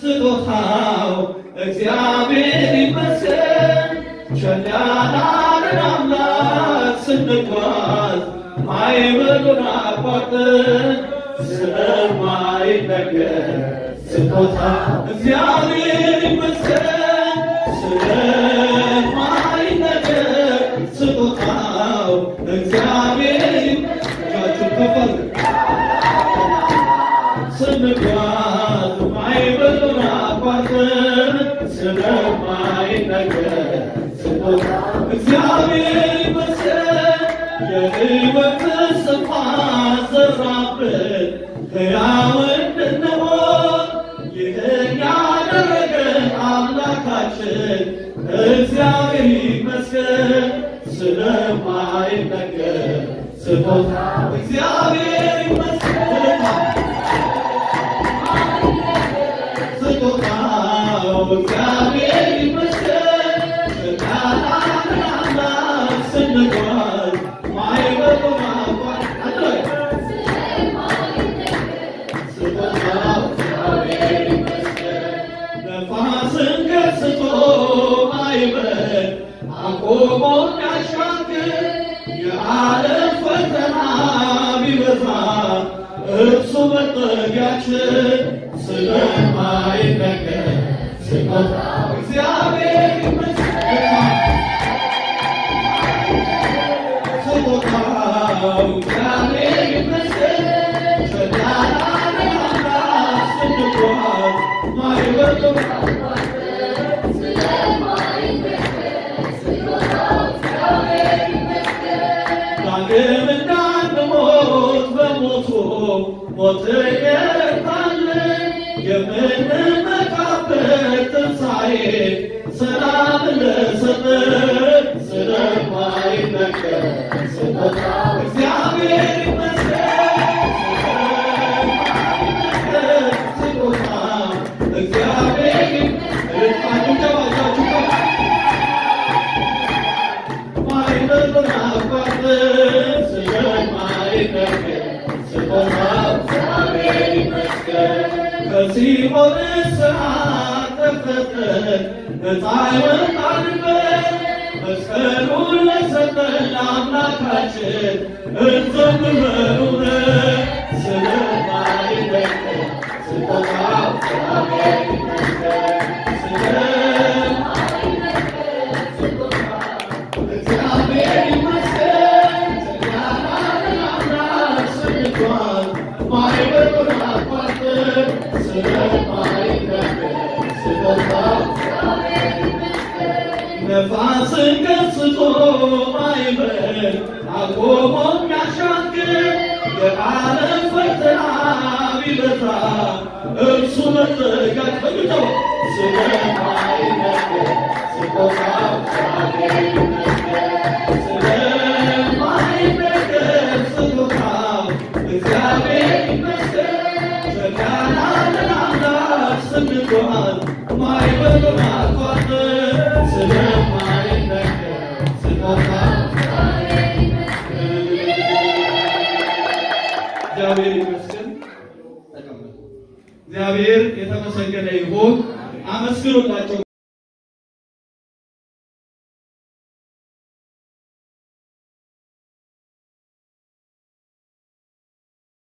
ስጦታው እግዚአብሔር ይመስገን። ቸል ያላለን አምላክ ስንጓዝ ማዕበሉን አቋርጠን ስለማይነገር ስጦታ እግዚአብሔር ይመስገን። ስለማይነገር ስጦታው እግዚአብሔር እጃችሁን ከፍ አድርጉ። ስንጓዝ ማዕበሉን አቋርጠን ስለማይነገር ስጦታ እግዚአብሔር ይመስገን። የሕይወት ተስፋ ዘራብን ሕያው እንድንሆን ይህን ያደረገ አምላካችን እግዚአብሔር ይመስገን። ስለማይነገር ስጦታ እግዚአብሔር ይመስገን። ስጦታው እግዚአብሔር ይመስገን። ስልጣናትን አምላክ ስንጓዝ ማዕበሉን አቋርጠን ስጦታው እግዚአብሔር ይመስገን። ነፋስን ገስጾ ማዕበል አቆሞ የሚያሻግር የዓለም ፈተና ቢበዛ እርሱ መጠጊያችን ስለማይነገር ስጦታው እግዚአብሔር ይመስገን። ስጦታው እግዚአብሔር ይመስገን። ሸዳዳን አምላክ ስንጓዝ ማዕበሉን ዳግም እንዳንሞት በሞቱ ሞት የታልን የምንመካበት ትንሣኤ ሰላም ለሰጠን ስለማይነገር ስጦታው እግዚአብሔር ይመስገን። ስጦታው እግዚአብሔር ይመስገን። ጭብጨባችሁ ማዕበሉን አቋርጠን ስለማይነገር ስጦታው እግዚአብሔር ይመስገን። ከሲኦል እስራት ተፈተን ነፃ ወጣንበት። መስቀሉን ለሰጠን ለአምላካችን እንዘምር በእውነት ስለማይነገር ስጦታው እግዚአብሔር ይመስገን። ስለማይነገር እግዚአብሔር ይመስገን። ያዳነን አምላክ ስንጓዝ ማዕበሉን አቋርጠን ስለማይነገር ስጦታው ነፋስን ገስጾ ማዕበል አቆሞ የሚያሻግር የዓለም ፈተና ቢበዛ እርሱ መጠጊያችን በግተው ስለማይነገር ስጦታው እግዚአብሔር ይመስገን። ስለማይነገር ስጦታው እግዚአብሔር ይመስገን። ሸጋናንን አምላክ ስንጓዝ ማዕበሉን አቋርጠን ስለማይነገር ስጦታው እግዚአብሔር ይመስገን። ተቀመጡ። እግዚአብሔር የተመሰገነ ይሁን። አመስግኑላቸው።